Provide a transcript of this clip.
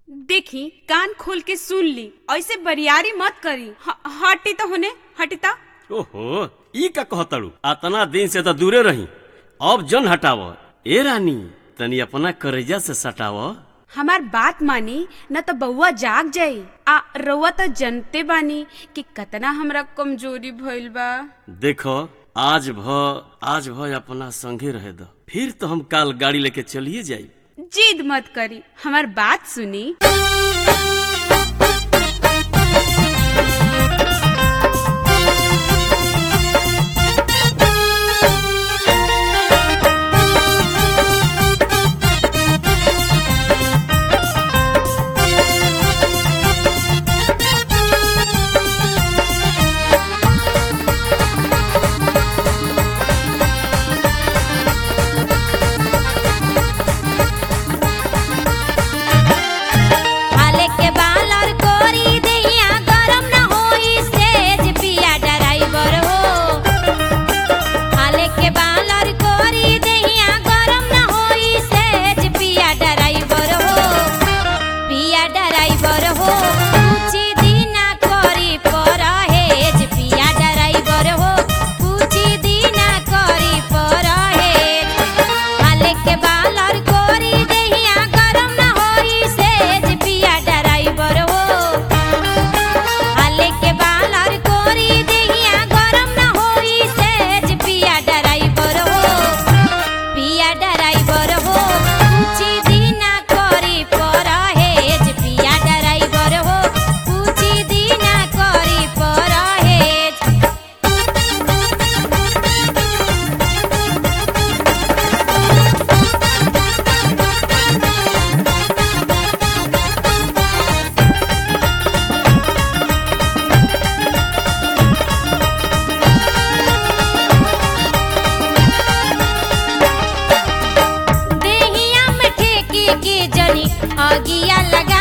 देखी कान खोल के सुन ली ऐसे बरियारी मत करी ह- हटी तो होने हटी तो ओहो ई का कहतड़ू अतना दिन से तो दूरे रही अब जन हटाव ए रानी तनी अपना करेजा से सटाव हमार बात मानी न तो बउआ जाग जाई आ रउआ तो जनते बानी कि कतना हमरा कमजोरी भइल बा देखो आज भ आज भ अपना संगे रहे दो फिर तो हम काल गाड़ी लेके चलिए जाई जिद मत करी हमार बात सुनी हाले के बालर कोरी देहिया गरम न होई सेज पिया ड्राइवर हो हाले के बालर कोरी देहिया गरम न होई सेज पिया ड्राइवर हो पिया ड्राइवर हो कुछ दिना करी परहेज पिया ड्राइवर हो कुछ दिना करी परहेज हाले के बालर कोरी देहिया गरम न होई सेज पिया ड्राइवर हो हाले के बालर कोरी देहिया गरम न होई सेज पिया ड्राइवर हो पिया ड्राइवर हो कुछ दिना करी परहेज पिया ड्राइवर हो कुछ दिना करी परहेज देहिया में ठेकी की जनी अगिया लगा